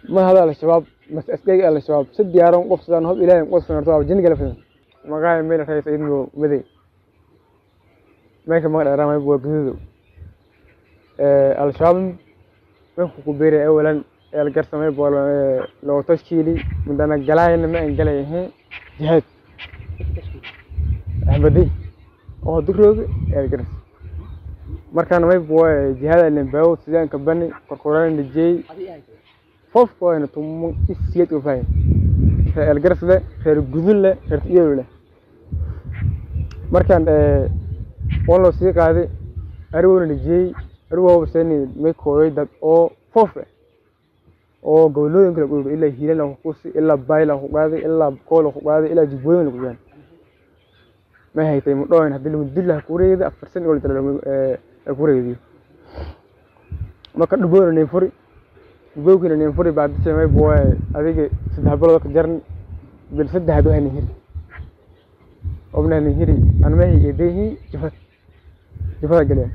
ma hada al-shabaab mas askariga al-shabaab si diyaaran qof sidaan hob ilaahay qof sanarto jinni kala fidan magaay meel rays idmo maday meesha magac dheeraa waa gududo al-shabaab meesha ku beeray awalan el garsamay bool loo tashkiili mudana galayna ma aan galayahay jihaad ahbadi oo dugrooga el garas markaan may boy jihaad alen baawo sidaan ka bani korkoraan dijay fof ko ina tumo isiyad u fay el garas le reer gudul le reer iyo le markaan ee walo sii qaaday ariwoona dijay ariwo sani may kooyay dad oo fof eh oo gobolooyinka lagu dhigay ilaa hiilan lagu kusi ilaa bay lagu qaaday ilaa kool lagu qaaday ilaa jubbooyin lagu yaan ma haytay mudhoyn haddii lagu dil laha kureeyda afar san oo la kureeydiyo marka dhuboona nin furi dhubowkina nin furi baa dishay may booy adiga saddex bilood ka jarni bil saddexaad waa nin hiri obna nin hiri an ma hayay deehi jafad jafada galeen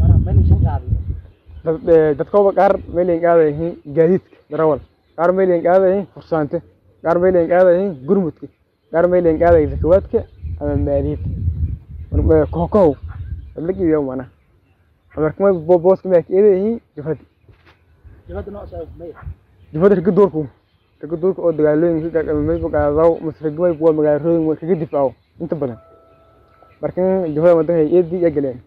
dadkooba qaar meelin qaadayihiin gaadiidka darawal qaar meelin qaadayihiin fursaante qaar meelin qaadayihiin gurmudka qaar meelin qaadayi zakawaadka ama maaliyadda kookow adlagiyo mana amarkama booska maa keedayihiin jafadi jafada raga doorku raga doorka oo dagaalooyinka mayba qaadaw mase ragmay waa magaalooyin kaga difaaco inta badan markan jafada wadanka eedii ya galeen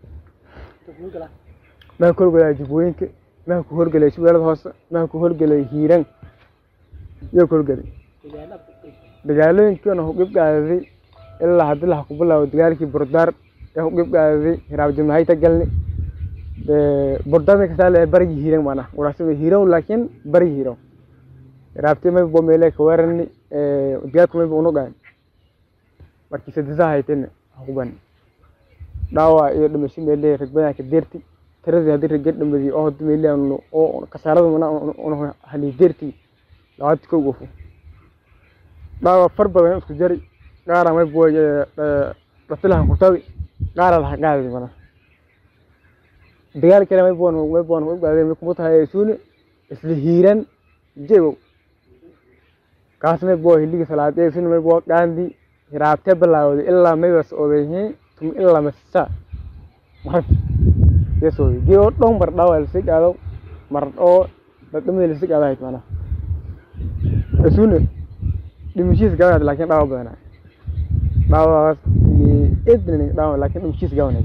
maa ku horgelay jubbooyinka maa ku horgelay shabeellada hoose maa ku horgelay hiiraan iyo ku horgelay dagaalooyinkiina hugib qaaday ilaa haddii laha ku bilaabo dagaalkii burdaar ee hugib qaaday hiraab jamahayta galni burdaar may kasaa leeyahay barigii hiiraan maana waraasima hiiraan laakiin barigii hiiraan hiraabtii may bo meele ka weerarni dagaalku may bo unu gaan markii sadisaa haytayna hukubani dhaawac iyo dhimasho meele ragbadan ka deerti tiradii haddii raga dhamadii oo hadii meelian oo kasaarada mana hali deerti labaad kow gofo dhaawac far badan isku jari qaara may boy dhatilahan kutabi qaara laha qaadi mana dagaal kale may boon may boon u qaaday may kuma tahay suune isla hiiran jeegow kaas may boo hiligi salaadee suune may boo qaandi hiraabtee bilaawday ilaa maybas odayhiin tum ilaa masa marabti yeso geo dhon mar dhawa lasi qaado mar oo dadamada lasi qaado hayt mana asune dhimishiis gawanad laakiin dhawa badana dhawaas ni edna dhawa laakiin dhimishiis gawanad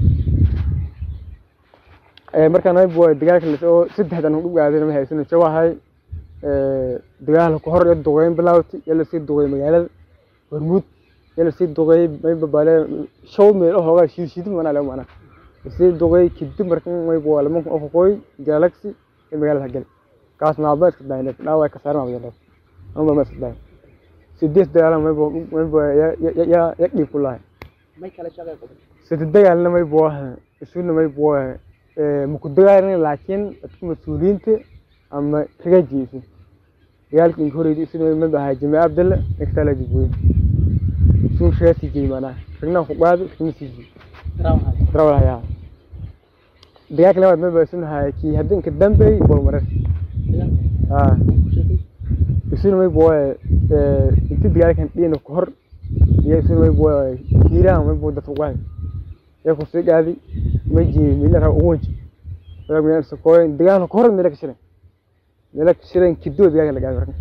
ee markaan ay boo dagaalka la oo saddexdan u gaadeen ma haysan jawahay ee dagaal ku hor duqeyn bilawti yala si duqeey magaalada hormuud yala si duqeey may babaale show meel oo hoga shiid shiid mana la mana si duqeey kadib markan may boo lama ku qoy galaxy ee magaalada gal kaas ma baa iska daayay dhawa ka saarma wada ama ma iska daayay sideed dagaal may boo may boo ya ya ya dhib kulahay may kala shaqay qodob sideed dagaal may boo isuna may boo ee ma ku dagaalin laakiin dadka mas'uuliyiinta ama ragajiisa dagaalkii horeeyay isuna ma bahay Jimaa Abdalla iktala jibooy suu sheesi jiimana ragna ku qaadi kuma sii darawal haya dagaalka labaad ma baa isuna hay ki hadin ka dambeey bol marar ah isuna may boo ee inta dagaalkan dhina ku hor iyo isuna may boo kiiraan may boo dadku qaadi yaa ku sii qaadi ma jii mila ra ugu wajin wadaag meel sokooyin dagaal ku hor meel ka shirin meel ka shirin kidoo dagaal la gaado markan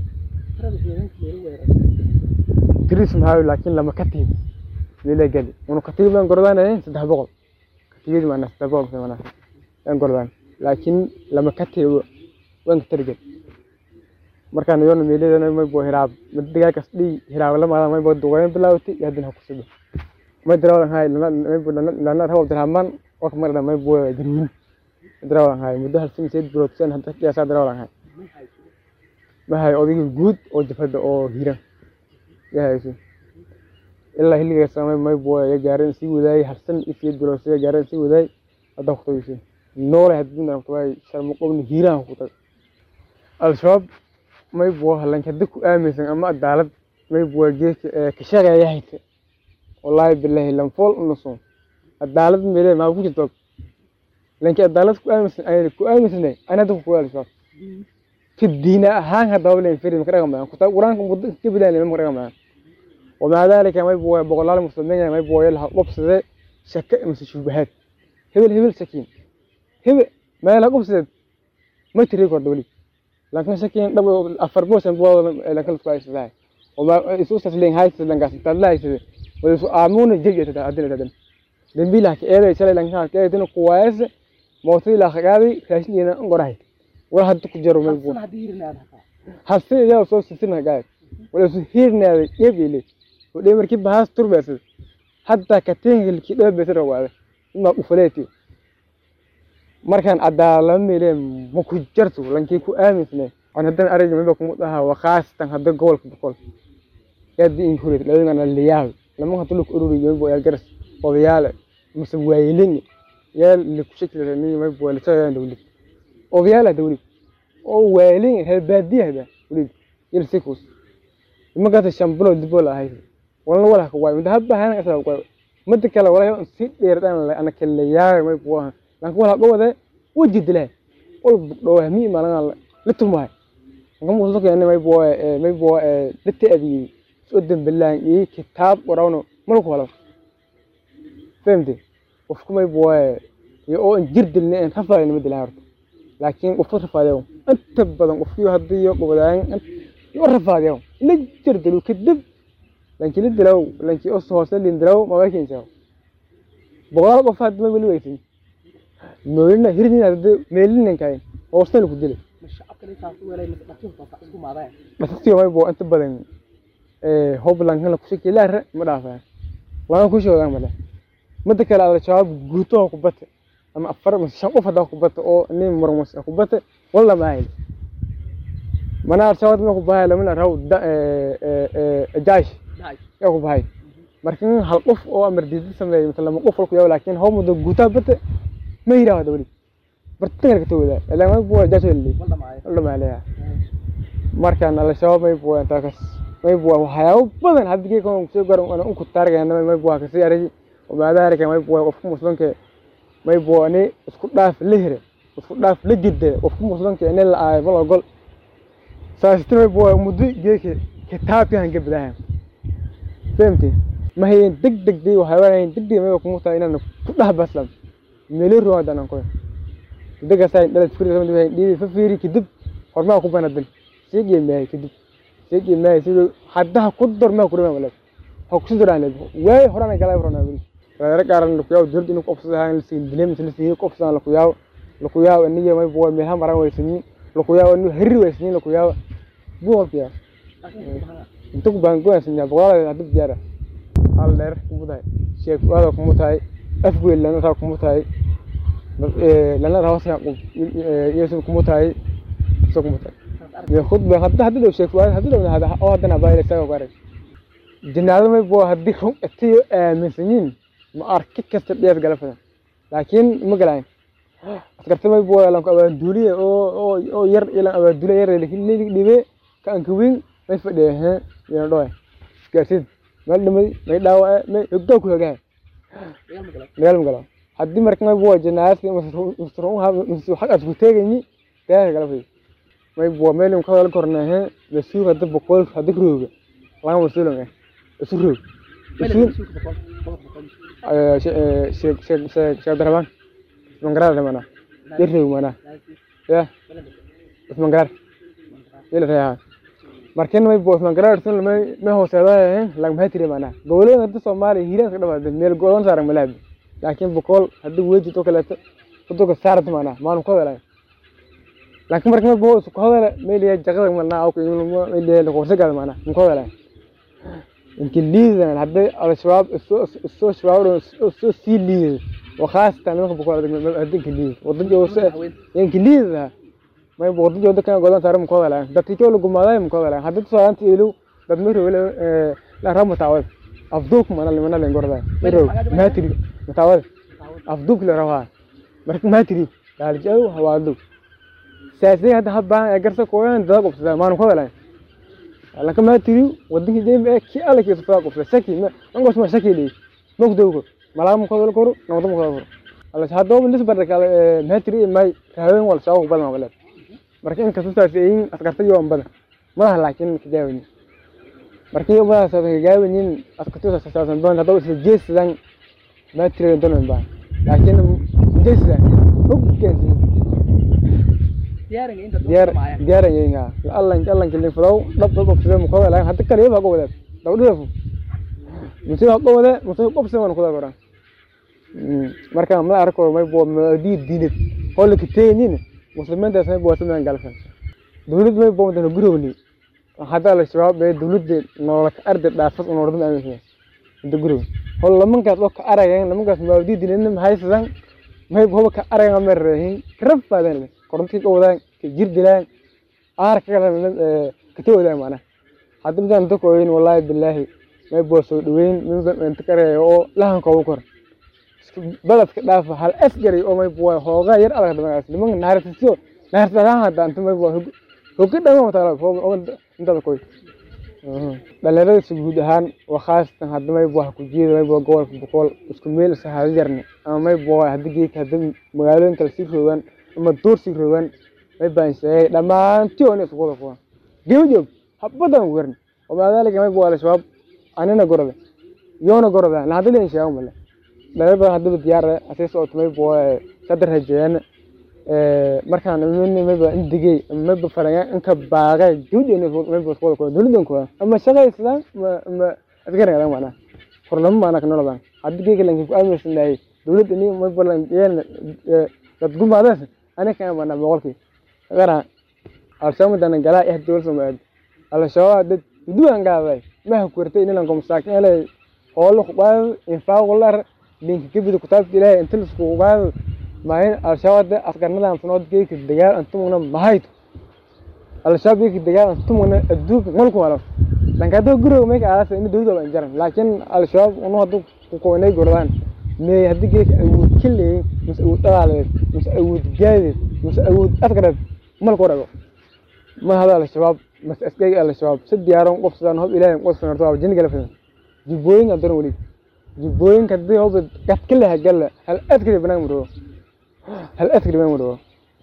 tiris maxaa laakiin lama ka tiib meel gali unu ka tiib lan gordaan saddex boqol ka tiib ma saddex boqol ma lan gordaan laakiin lama ka tiib waan ka target markaan yoon meelada may boo hiraab mid dagaal kas dhii hiraab lama may boo duqeyn bilaawti yaadin ha ku sido ما دراولا هاي لا لا لا هو درهمان وقت مرة ما يبغى جنون دراولا هاي مده هالسنة سيد بروتسن هذا كي أسا دراولا هاي ما هاي أودي جود أو جفد أو هيرا يا هاي شيء إلا هلي جسام ما يبغى يجارن سي وذاي هالسنة سيد بروتسن يجارن سي وذاي هذا خطوي شيء نور هدين درم توي شرم قوم هيرا خطوي الشباب ما يبغى هلان كدك آمسن أما الدالت ما يبغى جيك كشجع يهيت والله بالله لم فول نصون عدالة ميري ما بوجي توك لأنك عدالة كو آمس أنا كو آمس نه أنا دو كو آمس ka diina ahaan hadaba len firi maka dhaqmayaan kutaab qur-aanka muddo ka bilaan maka dhaqmayaan wamaa daalika may buwa boqolaal muslimiin may buwa laha qobsade shaka mise shubahaad hebel hebel sakiin hebel meel ha qobsadeed ma tiri kordha weli laakiin sakiin dhab afar bosan buwa lankala isku haysadaa وما يسوس تسلين هاي تسلين قاس تلا يسوي ويسو آمون جيجي تدا أدنى تدا دمبي لك إيه يسأل لك هاك إيه تنو كويس موتي لك هذه كاشني أنا أنقرأي ولا حد تكجرو من بو حسي يا وصوص سنة قاعد ولا سو هيرنا يبي لي ودي مركب بهاس تربس حتى كتين اللي كده بيصير هو ما أفلاتي markaan cadaalamile ma ku jarto lankii ku aaminsane aan haddana ariga miba kuma dhaha waa khaasatan hadda gobolka boqol aad in kureed labadana liyaab lama hadda luk ururiyo miba yaa garas odayaale mase waayelin yaa liku shakila ni miba waa lisoo dawlad odayaala dawlad oo waayelin hel baadiyahda wulid il sikus imagaata shambulo dibo la ahayd walna wala ka waay hadda hana asal waay mid kale wala si dheerdaan ana kale yaa miba waa laakiin wala dhawade waji dilaa wal dhawa mi maalan la tumahay ngam wuxuu keenay may boo ee may boo ee dadta abi soo dambilaan iyo kitaab qorano malku wala فهمتي qofku may boo ee iyo oo jir dilna in rafaa inama dilaan horta laakiin qofku rafaadayo inta badan qofkii haddii iyo qobodaan iyo rafaadayo la jir dilu kadib laakiin la dilaw laakiin oo hoose lin dilaw ma waa keensaa boqolaal qof hadda ma weli weysin meelina hirdina hadda meelina kayn oo san ku dilay dhaqtiyo may boo inta badan ee hoblan kala ku shakilaa ma dhaafaa waan ku shoodan male midda kale ala shabaab guuto ku bata ama afar ama shan qof hadaa ku bata oo nin marmus ku bata walla ma hayl mana shabaab ma ku bahay lamana raw da ee ee jaash ya ku bahay markan hal qof oo amar diidi sameeyay مثلا lama qof ku yaw laakiin haw muddo guuta bata ma yiraahdo wali bartan ka tawada ilaa ma buu jaash wali walla ma leeyahay markaan ala shabaab may buu inta kas may buu waxyaabo badan haddii kan soo garan ana ku taargayna may buu ka sii aray وما ذلك ما يبغى قفكم مسلمك ما يبغى أني اسكت داف لهرة اسكت داف لجدة قفكم مسلمك أنا لا والله أقول ساستر ما يبغى مدي جيك كتاب كان قبلها فهمتي ما هي دق دق دي وحيوان دق دي ما يبغى كموتا إن كلها بسلم مليون رواد أنا نقول دق ساين لا تفكر زمان دي دي ففيري كدب حرما أكو بنا دل سيجي ما كدب سيجي ما سيجي حدها قدر ما كرنا ولا هكسر على واي هرانا كلام هرانا بني reer gaaran lakuyaab dowladda inuu qofsadahaan lasiin dilay mise lasiin qofsadaan lakuyaab lakuyaab aniga may buwa meelha maran waysanin lakuyaab anu herri waysanin lakuyaab buwalkiya inta ku baan goyasanya boqolaal hadda diyaara hal dheer kumu tahay sheek fuaada kumu tahay afgeel lana taa kumu tahay lana taa hoos yesu kumu tahay so kumu tahay iyo khudba hadda hadda dhow sheek fuaada hadda dhow hada oo haddana baayla isaga ku arag jinaado may buwa haddii run atiyo aaminsanyiin ma arki kasta dheef gala fadan laakiin ma galayn askarta may buu lan abaan duuliye oo oo oo yar ilan abaan duuliye yar laakiin leedig dhibe ka an kuwin may fadhiye he yana dhoy gaarsid meel dhimay may dhaawace may hoggaa ku hogaa dagaal ma gala haddii marka may buu janaadki masruun ha masruun xaq asku teegayni dheef gala fadan may buu meel ka wada korna he masuuq hadda boqol hadda rooga laga masuulan isu roog sheekh sheekh sheekh sheekh Abdurrahman Usman Garar mana jirri mana ya Usman Garar ila reeha markan may boos man garar sun may may hooseedaa lag maxay tiri mana gobolada hadda Soomaaliya hiiraan ka dhawaad meel go'doon saaran malaab laakiin boqol hadda weji to kale to ka saarat mana maan ko wala laakiin markan may boos ko wala meel ya jaqada mana aw ko meel ya ko sagal mana ko wala انجليزي هدي الشباب السو شباب السو سي ليز وخاصة أنا ما بقول هدي انجليزي وضد جو انجليزي ما يبغى وضد جو ده كان قولان صار مقابلة لا ده تيجي ولا جمالة مقابلة هدي تصور أنت إلو ده ميرو ولا لا رام متعود أفضوك من اللي من اللي نقول ده ميرو ما تري متعود أفضوك اللي رواه مرك ما تري ده الجو هو أفضوك ساسي هذا هبان أجرسك كوين ده قبض ما نقابلة laakiin ma tiri wadankii deembe ee kii alle kiisa faa qofla saki ma angos ma saki leey mogdowgo malaa ma kodol koro nawada ma kodol koro alla hadoo lis barda kale ma tiri may raaween wal saaw badan wala marka inkastoo saas ay yihiin askarta iyo ambada madaha laakiin kagaawani markii madaha saas kagaawaniin askarta saasan doon haddaba isla jeesadaan baa tirada doon baa laakiin jeesadaan hoggaansin diyaar diyaarayeenga allan allan kelin fadaw dhab dhab qofsada mu kooda laakiin hadda kaliya baa qowda dawdhifu musi baa qowda musi qofsada waan kuda goran marka ma arko may bo di dinid holle kiteenin muslimiinta say bo sameeyaan galsan dawlad may bo dana gurowni hadda la shabaab ee dawladda nolol ka arday dhaafas oo nordan aaminsan inta gurow hol lamankaas oo ka arageen lamankaas ma di dinid ma haysan may bo ka arageen ma reehin karab faadan korontii ka wadaan ka jir dilaan aar ka kala ka tawada maana hadda midaan dadku oyin wallahi billahi may boo soo dhaweyn min inta kareeyo oo lahan koobo kor baladka dhaafa hal asgari oo may boo hooga yar adag dhamaas niman naartiso naartada hada inta may boo hoga dhama taala oo inta koy dhalinyarada si guud ahaan waa khaasatan hadda may boo ku jeeda may boo gobolka boqol isku meel sahaado jarne ama may boo hadda geedka hadda magaalooyin kale sii roogaan ama duursi rogan may baan sheegay dhammaantii oo isku wada kuwan gebi joog habadan werin oo maadaalika may buu al-shabaab anina gorada yoona gorada la hadda leen sheego male dhalay badan haddaba diyaar asay socoto may buu sadar rajeeyaan markaan min may baa indigay may ba faraya inka baaqay gebi joog may buu isku wada kuwan dowladan kuwan ama shaqaysadaan ma ma asgaranadan macnaa horlama maana ka nolodan hadda geega lanka ku aaminsan lahay dowladda ni may balan dad gumaadaas أنا كان أنا بقولك غير الشام ده أنا جلا إحدى دول سمعت الشام ده دوان قاعد ما هو كورتين إلا نقوم ساكن على هول خبال إنفاق ولا لينك كبير كتاب كده أنت السكوبال ما هي الشام ده أفكارنا ده أنتم نود كيك الدجال أنتم هنا مهايت الشام كيك الدجال أنتم هنا الدوك ملكم على dan ka doo guriga meesha aasa in dawladda baan jaran laakiin al-shabaab unu haddu ku koonay gordaan me haddii geedka awood ka leeyin mise awood dhalaaleed mise awood gaadeed mise awood afkareed malku dhago ma hada al-shabaab mase askariga al-shabaab si diyaaran qof sidaan hob ilaahay qof sanarto waa jinni gala fidan jibbooyinka daran weli jibbooyinka haddii hob gad ka leha galla hal askari banaan mudhago hal askari banaan mudhago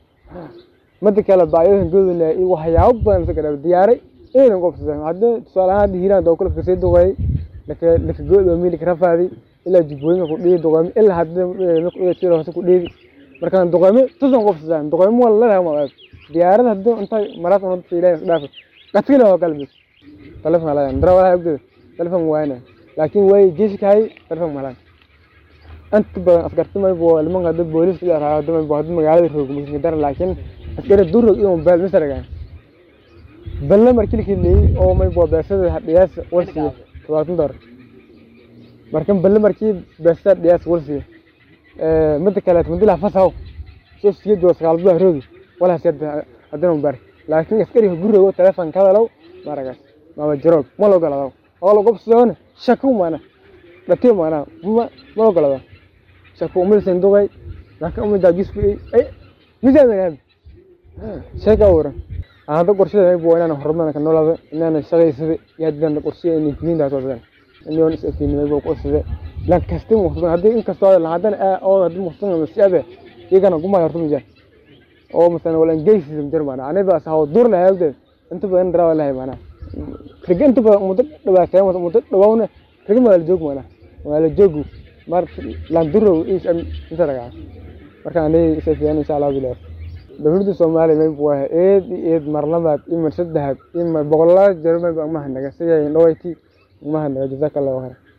mada kale baayohan goodana iyo waxyaabo badan si kadhaba diyaaray inaynan qof sidaan haddii tusaale ahaan haddii hiiraan doo kulafka sii duqeey laka laka goodoomi laka rafaadi ilaa jubbooyinka ku dhiidi duqeymo ilaa haddii tiro hoose ku dhiidi markaan duqeymo tusan qof sidaan duqeymo waa laleedahay magaad diyaarada haddii intay maraas una dadka ilaahay dhaafi qatkila waa galbis telefon halayaan dara walaha ogdeeda telefon waayna laakiin way jeeshikahay telefon malaan inta badan askarti maybo limanka hadda booliska iyo arhaa hadda maybo hadda magaalada roog masinka dara laakiin askari durog iyo mobail misaragaan balle markilkii leeyey oo maybo beesada dhiyaas walsiya todobaatan dolar markan balle markii beesada dhiyaas walsiya mida kaleet madilaha fasaw soo siya joo sagaalbuda roogi walaha siyada haddana mubaar laakiin askariga gurigo telefon kadalow maragaas maba jaroog ma la ogolado oo la gobsoona shaku maana dhatiyo maana ma ma ogolado shaku umilsan dugay laakiin umida gisku ay misaamanaam sheeka waran aan hadda qorshada ay buu inaan horumar ka noolaado inaan shaqaysada iyo haddaan qorshiya inay diinta soo sadan inaan is afiinay buu qorsada lan kasta muxsan haddii in kasta la hadan oo haddii muxsan ma siyabe iyagana kuma yartu mijaan oo مثلا ولا انجيس جر معنا انا بس هو دور له هذا انت بين درا ولا هي معنا رجع انت مدد دبا كان مدد دباونا رجع ما الجوج معنا ولا جوجو مر لان درو ايش انت رجع marka anay isafiyaan insha Allah bilaar dawladda Soomaaliya may buu ahaa eed eed marlabaad iyo mar saddexaad iyo mar boqolaal jeer may baa ma hanaga sidii dhawayti ma hanaga jazakallahu khairan